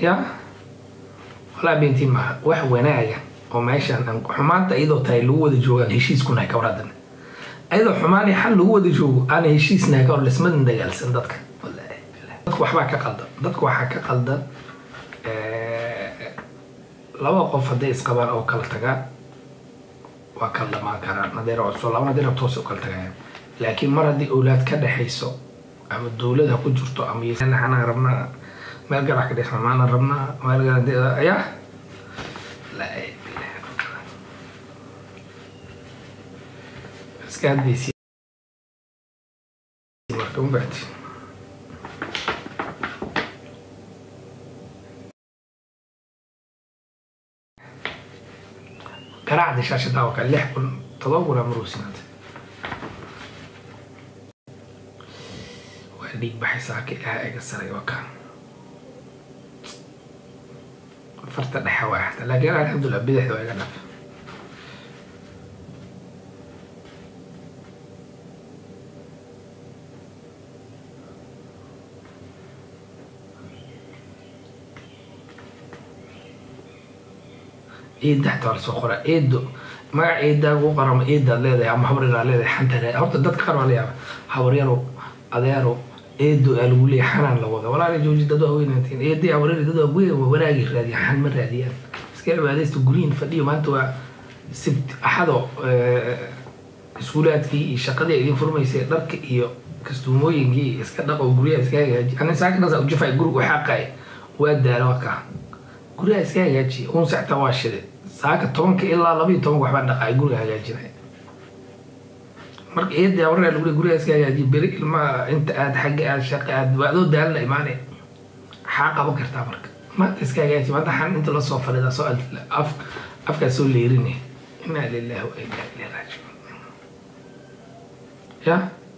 ya walaa beentiin maaha wax wanaaga oo meeshaan aan xumaanta iyadoo tahay lagu wada joogaan heshiiskunahay ka waradan ayadoo xumaan iyo xal lagu wada joogo aan heshiisnahay ka hor lismadan dagaalsan dadka wallaahi bilaahi. dadka waxbaa ka qaldan dadka waxaa ka qaldan eh, laba qof hadday isqabaan oo kala tagaan waa kala dhamaan karaan haday rabto soo laban haday rabto hoose u kala tagayaan laakiin mar haddii awlaad ka dhexayso ama dowlad ha ku jirto ama ysanaan rabnaa meel garax ka dhexma maana rabnaa meel garax ayaa laa ilaaha illa Allah. iska hadlaysi marka ma bacdi garaacda shaashada waa kale lix kun todoba kun ama ruusinaad waa dhiig baxaysaa ka ah ega saray waa kaan farta dhexe waa xata laakiin alxamdulilah bidixda waa iga dhaf ciidda xataa waa lasoo qoraa eedo magac eedaa ugu qarama eedaad leedahay ama habaryaraad leedahay xanta leedahay horta dadka qaar waa la yaaba habaryaro adeero eedo aa lagu leeyahay xanaan la wada walaala jooji dad waa weynantiin eedii habaryari dad waa weyn waa wanaagay raadiyaan xan ma raadiyaan iska cibaadaysta guryihin fadhiyo maanta waa sibt axado iskuulaadkii iyo shaqadii ay idin furmaysay dharka iyo kastuumooyinkii iyo iska dhaqo guryaha iska hagaaji ani saakinaasa ujafay guriga u xaaqay waa daalo waa kaa guryaha iska hagaajiya uun sacta waa shide saaka tobanka ilaa laba iyo tobanka waxbaa dhaqaay guriga hagaajinaya marka eedii awaraa lagu leey guryaha iska hagaajiya beri ilmaha inta aad xagga aad shaqa aad waa adoo daalna imaanaya maxaa qaban kartaa marka maanta iska hagaajiya maanta xan inta lasoo fadhidaa soo af afkaa soo leerinaya inaa lillahi wa inaa ilayhi raajicuun ya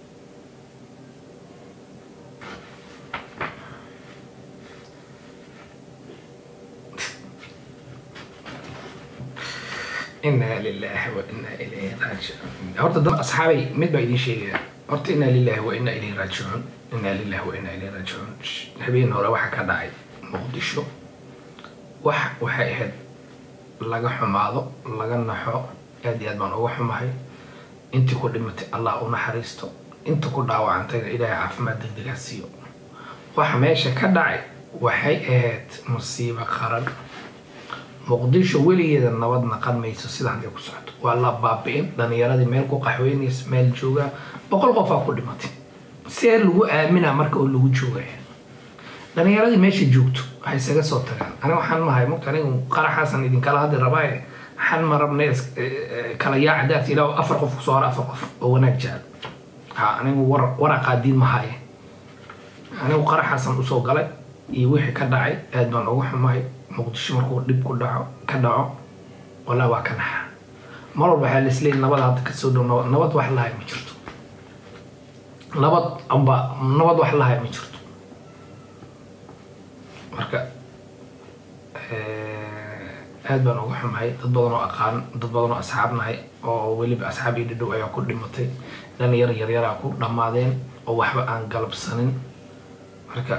inaa lilahi wa inaa ilayhi raajicuun horta dad asxaabay mid baa idin sheegaya horta inaa lilahi wa inaa ilayhi raajicuun inaa lilahi wa inaa ilayhi raajicuun habeen hore waxaa ka dhacay muqdisho wax waxay ahayd laga xumaado laga naxo aad iyo aad baan uga xumahay intii ku dhimatay allah u naxariisto inta ku dhaawacantayna ilaahay caafimaad degdegaa siiyo waxa meesha ka dhacay waxay ahayd musiibo qaran muqdisho weligeeda nabad naqan mayso sida hadday ku socoto waa la baabi'in dhalinyaradii meel ku qaxweynaysa meel joogaa boqol qofaa ku dhimatay see lagu aaminaa marka oo lagu joogaya dhalinyaradii meesha joogto waxay isaga soo tagaan aniga waxaan mahay mugta anigu qaraxaasan idinkala hadli rabaaye waxaan ma rabna kala yaaca daafta ilaa afar qof kusoo hora afar qof oo wanaag jecel ha anigu war waraqaadiin mahaye anigu qaraxaasan usoo galay iyo wixii ka dhacay aad baan uga xumahay muqdisho markuu dhib ku dhaco ka dhaco walaa waa ka naxa mar walba waxaa laisleeyay nabad hadda kasoo dhow nabad nabad wax lahay ma jirto nabad amba nabad wax lahay ma jirto marka aad baan uga xumahay dad badan oo aqaan dad badan oo asxaab nahay oo weliba asxaab iyo dhadhow ayaa ku dhimatay dhalinyar yaryaraa ku dhammaadeen oo waxba aan galabsanin marka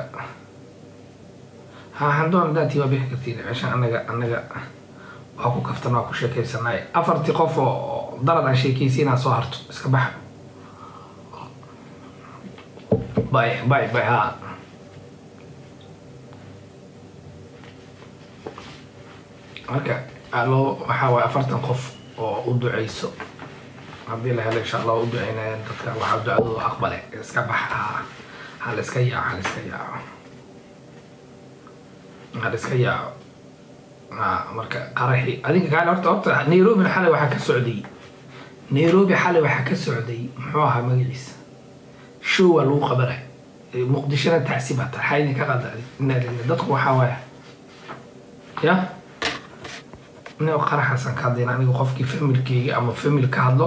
ha handoon hadaatii waa bixi kartiin meesha anaga anaga waa ku kaftan waa ku sheekaysanay afartii qof oo darad aan sheekaysi inaad soo harto iska baxa bay bay bay ha marka aloo waxaa waay afartan qof oo u duceyso haddii la helo insha allah u duceynayaan dadka waxaa ducadooda aqbale iska baxa ha la iska yaaco ha la iska yaaco ha la iska yaaco marka qaraxi adinka kaale horta horta nairobina xalay waxaa ka socday nairobi xalay waxaa ka socday muxuu ahaa magaciisa show waa lagu qabanay muqdishona tacsi baa tahay xaa idinka qalda inaa lilah dadku waxaa waaya ya nin qaraxaasan ka hadlayna aniga qofkii familkeyga ama famil ka hadlo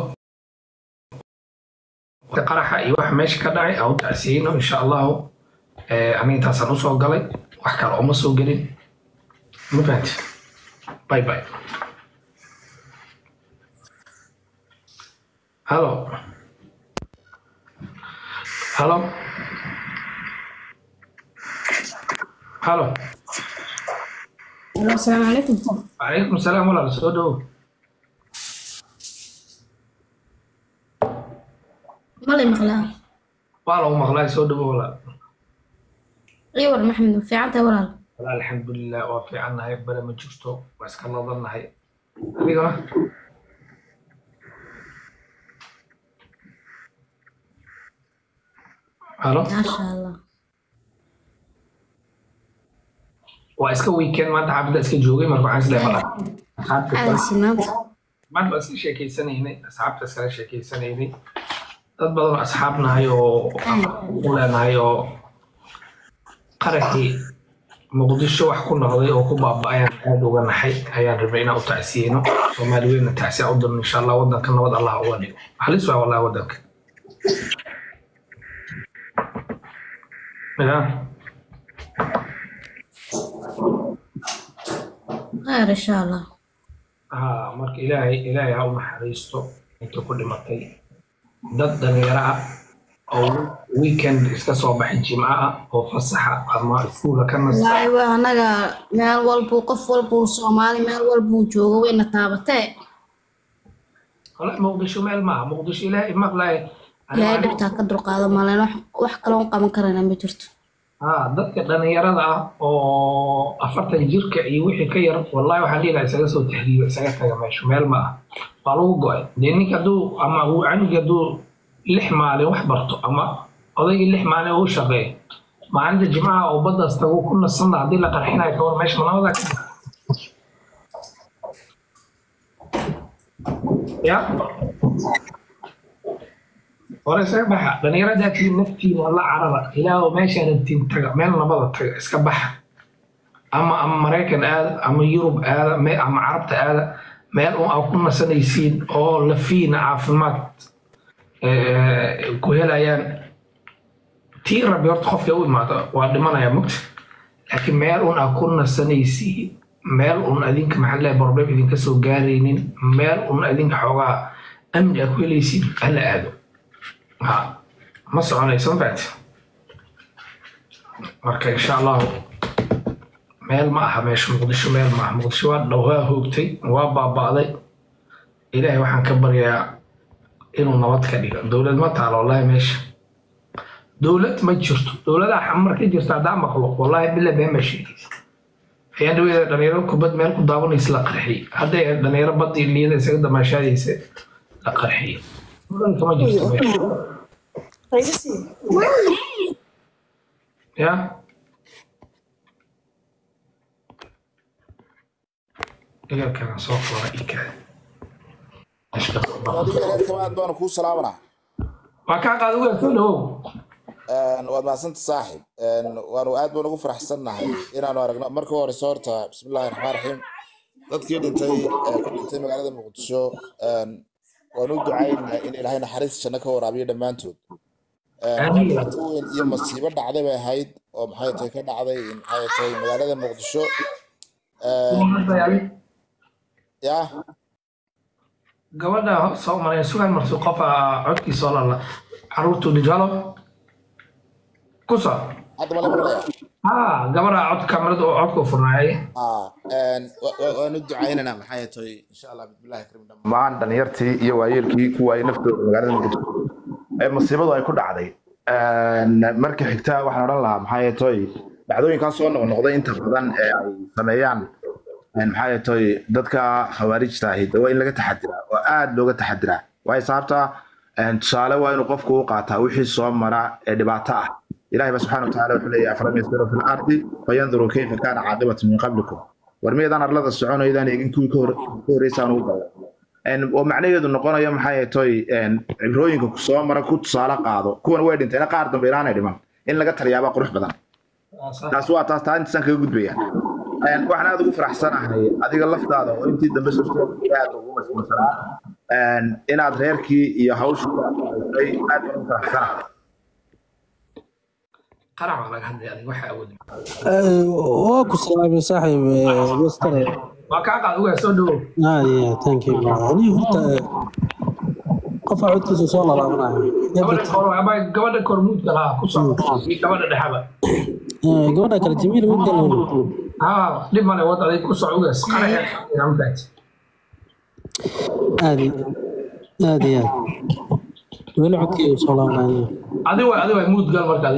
qaraxa iyo waxa meesha ka dhacay aan u tacsiyeyno insha allahu aniga intaasaan usoo galay wax kale uma soo gelin ma fahanti bye bye hallo hallo hallo Halo, asalaamu calaykum calaykum salaam walaal soo dhowo malay maqlaa waa lagu maqlaa soo dhowo walaal ii war maxamed ma fiican tahay walaal walaal alxamdulilah waa fiicannahay bare ma jirto waa iska nadannahay adigana halo maasha allah waa iska weekend maanta xaafadda iska joogay marka waxaan isleeyahay malaha asxaabta caadaysi maanta maanta baan iska sheekeysanaynay asxaabta iskala sheekeysanaynay dad badan oo asxaab nahay oo u leenahay oo qarankii muqdisho wax ku noqday oo ku baaba'ayaan aada uga naxay ayaan rabnay inaan u tacsiyeyno soomaali weynna tacsiya u dirno insha allah wadanka nabad allah uga dhigo halis waa wallahi wadanka ya khayr insha allah ها marka ilaahay ilaahay ha u naxariisto inta ku dhimatay dad dhalinyaro ah oo weekend iska soo baxay jimco ah oo fasaxa ama iskuula ka nasta wallaahi waa anaga meel walbuu qof walbuu soomaali meel walbuu joogo wayna taabatee wala muqdisho meel maaha muqdisho ilaahay maqlay ilaahay dhibtaa ka dulqaado maleen wax wax kaloon qaban karana ma jirto ها dadka dhalinyarada ah oo afartan jirka iyo wixii ka yar wallahi waxaan dhihi lahaa isaga soo tahriiba isaga taga meesha meel ma ah waa lagu go-ay dee ninka hadduu ama uu canugi hadduu lix maalin wax barto ama odaygii lix maalin uu shaqeeyo maalinta jimcaha oo baddaas tagu ku nasanna haddii la qarxinayo ka war meesha manamadaa ka ya hore isaga baxa dhalinyarada tii naftiina la carara ilaahu meeshaa rabtiin taga meel nabada taga iska baxa ama ama maraykan aada ama yurub aada me- ama carabta aada meel un aad ku nasanaysiin oo lafiina caafimaad eh, ku helayaan tii rabbi horta qofka u imaado waa dhimanaya mugta laakiin meel un aad ku nasanaysiin meel un adinka maxaa leeyahay problem idinka soo gaaraynin meel un adinka xoogaa amni aad ku helaysiin hala aado ha ma soconayso mafahat marka insha allahu meel ma aha meesha muqdisho meel ma aha muqdisho waa dhow waa hoogtay waa baaba'day ilaahay waxaan ka baryaa inuu nabad ka dhigo dowlad ma taalo wallahi meesha dowlad ma jirto dowladaha xamar ka jirta haddaa maqlo wallahi bila been baa sheegaysa ayaan dhaweeda dhalinyaro kubad meel ku daawanaysa la qarxiyey hadday dhalinyaro badii liyada isaga damaashaadaysa la qarxiyey dowladka ma jirto meesha ya igalkana soo qora ikaada adiga reer kamaad baanu kuu salaamanaa waa kaa qaada waa soo dhawow waad mahadsanta saaxib waanu aad baan ugu faraxsannahay inaanu aragno marka horeyse horta bismillahi raxmaan raxiim dadkii dhintay ee ku dhintay magaalada muqdisho waanu u ducaynahay in ilaahay naxariis janno ka waraabiyo dhammaantood Amiin. dhibaato weyn iyo masiibo dhacday bay ahayd oo maxay tahay ka dhacday maxay tahay magaalada muqdisho ya gabadha soo maray sugan marsi qofa codkiisa oo lala caruurtu dijalo ku soo hadda mala maqlaya ha gabadha cod kamarada oo codka u furnaayay Ah, een, wa- wa- waanu ducaynaynaa maxay tahay insha allah bismillahi karim dhammaan dhalinyartii iyo waayeelkii ku waayey naftooda magaalada muqdisho ee masiibadu ay ku dhacday Een, marka xigta waxaan odhan lahaa maxay tahay dhacdooyinkan soo noqnoqday inta badan ee ay sameeyaan een, maxay tahay dadka khawaarijta ahi waa in laga taxadiraa oo aad looga taxadiraa waayo sababta een, tusaale waa inuu qofku u qaataa wixii soo mara ee dhibaato ah ilahay ba subxaana watacaala wuxuu leeyahay afalam yasiru fi lardi fayanduruu kayfa kaana caaqibatu min qablikum war miyaydaan arlada soconaydaan eegin kuwii ka hor- ka horreysaan ugu badan Een, oo macnaheedu noqonayo maxay toy cibrooyinka ku soo mara ku tusaale qaado kuwan way dhinteen qaar dambe ilaanay dhiman in laga taliyaabaa qurux badan taas waa taas taa intaasaan kaga gudbaya Een, waxaan aad ugu faraxsanahay adiga laftaada oo intii dambe soo socotay aad ugu mashquulsanaa Een, inaad reerkii iyo hawshii aad haysay aad baan ugu faraxsanahay qarac baa laga hadlaya adiga waxa awood waa ku salaamay saaxiib eh, mastare waa kaa qaada waa soo dhawow aye thank you ani horta eh, qofa codkiisa soo lalaabanayo gabadha kor ama gabadha kormuudka lahaa ku soo iyo gabadha dhexaba Eh, gabadha kale jamiil ma galowna haa dhib male wad aday ku socdaas qaraxa amfaat aad iyo aad iyo aad weli codkii uu soo laabanayo adi way adi way muud gal marka adi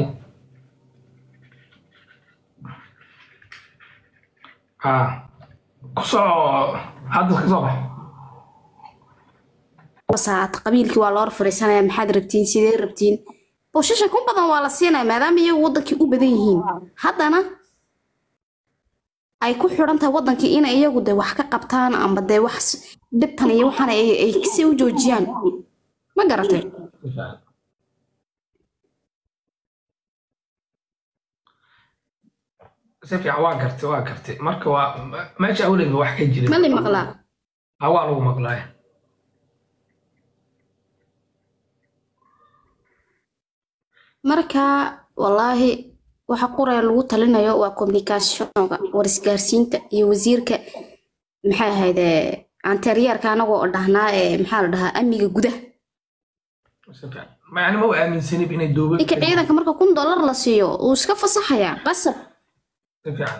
haa ku soco hadda ka soo bax saacad qabiilkii waa loo fariisanaya maxaad rabtiin sidee rabtiin boshasha kun badan waa la siinaya maadaama iyagu wadankii u badan yihiin haddana ay ku xidhan tahay wadankii inay iyagu de wax ka qabtaan amba dee wax s- dhibtan iyo waxaan ay ay si u joojiyaan ma garatay si fiican waa gartay waa gartay marka waa meesha awliga wax ka jira ma li maqlaa haa waa lagu maqlaay marka wallaahi waxa quraya lagu talinayo waa communicationka war isgaarsiinta iyo wasiirka maxay ahayd anteryeerka anagoo dhahnaa ee maxaa la dhahaa amniga gudaha si fiican ma yani ma u aaminsanib inay dowlad ninka ciidanka marka kun dollar la siiyo uu iska fasaxayaa qasab si fiican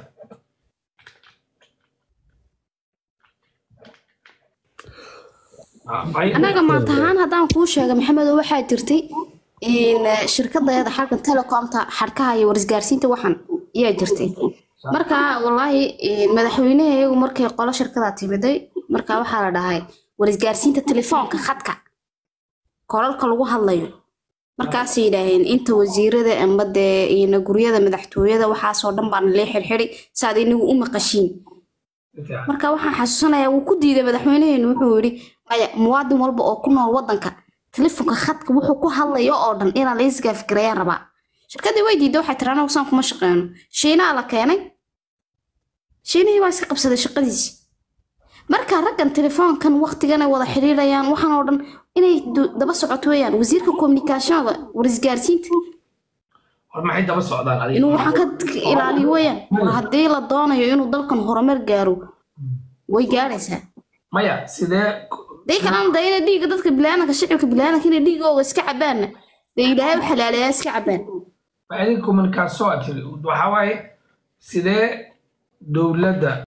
Ah, ay- anaga maanta ahaan haddaan kuu sheega maxamedo waxaa jirtay in eh, shirkadeeda xalkan telecomta xadhkaha iyo warisgaarsiinta waxan ayaa jirtay marka wallaahi eh, madaxweynaha iyagu markay qolo shirkada timiday marka waxaa la dhahay warisgaarsiinta telefoonka khadka kolalka lagu hadlayo markaasay yidhaaheen inta wasiirada amba dee ina guryada madaxtooyada waxaasoo dhan baan lee xirxiri saad inagu u maqashiin si fiican marka waxaan xasuusanayaa wuu ku diiday madaxweynaheenu wuxuu yidhi maya muwaadin walba oo ku nool wadanka telefoonka khadka wuxuu ku hadlayo oo dhan inaan la isgaafgareeyaan rabaa shirkadii way diiday waxay tiri anagu saan kuma shaqeyno shiinaa la keenay shiinihii baa iska qabsaday shaqadiisi marka raggan telefoonkan waqtigan ay wada xiriirayaan waxaan oo dhan inay du- daba socoto weeyaan wasiirka communicationka warisgaarsiinta war maxay daba socdaan adiga inuu waxaan ka ilaaliyo weeyaan war haddii la doonayo inuu dalkan horumar gaaro way gaaraysaa maya sidee day kalena da inay dhiigga dadka bilaadanka shicibka bilaadanka inay dhiigooga iska cabaanna dee ilaahay u xalaaleeyaa iska cabaan ma idin communication aad tiri waxaa waaye sidee dowladda